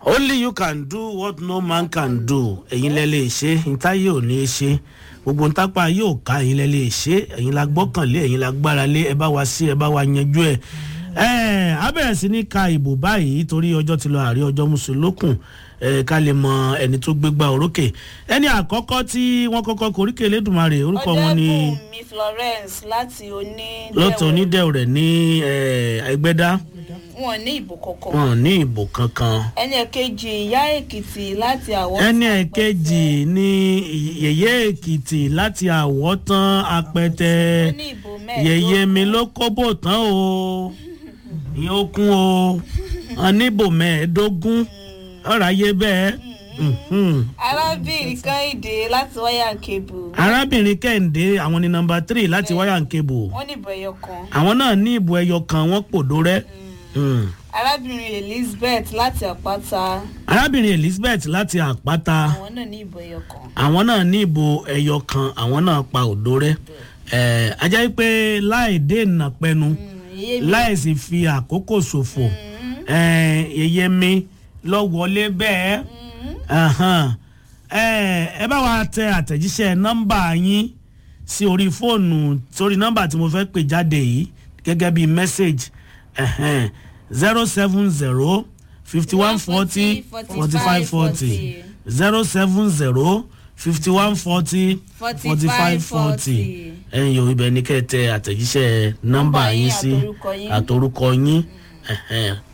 only you can do what no man can do ẹ̀yin lẹ lè ṣe ntáyé ò ní í ṣe gbogbo ntápá yóò ká ẹ̀yin lẹ lè ṣe ẹ̀yin la gbọ́kànlé ẹ̀yin la gbára lé ẹ bá wa sí ẹ bá wa yanjú ẹ̀ ẹ̀ á bẹ̀rẹ̀ sí ní ka ìbò báyìí torí ọjọ́ ti lọ àrí ọjọ́ mùsùlùkùn ẹ̀ ká lè mọ ẹni tó gbégbá orókè ẹni àkọ́kọ́ tí wọ́n kọ́kọ́ koríkè lẹ́dùnmarè orúkọ wọn ni ọ̀dẹ́bùnmi florence láti oní. lọ́tọ̀ onídẹ̀ẹ́ rẹ̀ ní ẹgbẹ́dá wọn ní ìbò kankan. wọn ní ìbò kankan ẹni ẹ̀kejì ìyá èkìtì láti àwọ̀. ẹni ẹ̀kejì ní yèyé èkìtì láti àwọ̀tán apẹtẹ Wọ́n ní ìbò mẹ́ẹ̀ẹ́dógún. yèyé mi ló kóbò tán o ìyẹn ó kún o wọn níbò mẹ́ẹ̀ẹ́dógún ọ̀rọ̀ ayé bẹ́ẹ̀ mhm. arábìnrin kẹ́hìndé láti wáyà kébù. arábìnrin kẹ́hìndé àwọn ní nọmba three láti wáyà ń kébù wọ́n ní ìbò ẹyọ kan. àwọn náà ní ìbò ẹyọ kan wọ́n pòdó rẹ́ Mm. arábìnrin elizabeth láti àpáta. arábìnrin elizabeth láti àpáta. àwọn náà ní ìbò ẹyọ kan. àwọn náà ní ìbò ẹyọ kan àwọn náà pa òdo rẹ ẹ ajá pé láì dènà pẹnu iye mi láì sì fi àkókò ṣòfò ẹ yẹyẹ mi lọ wọlé bẹ́ẹ̀ Ahan. ẹ ẹ bá wa tẹ àtẹ̀jíṣẹ́ nọ́mbà yín sí orí fóònù sórí nọ́mbà tí mo fẹ́ pè jáde yìí gẹ́gẹ́ bí message zero seven zero fifty one forty forty five forty zero seven zero fifty one forty forty five forty ẹ̀yin yòó ibẹ̀ ní kẹ́ ẹ tẹ àtẹ̀jíṣẹ́ nọ́mbà Nọ́mbà yín yín sí àtorúkọ yín. àtorúkọ yín ẹ̀hẹ́n.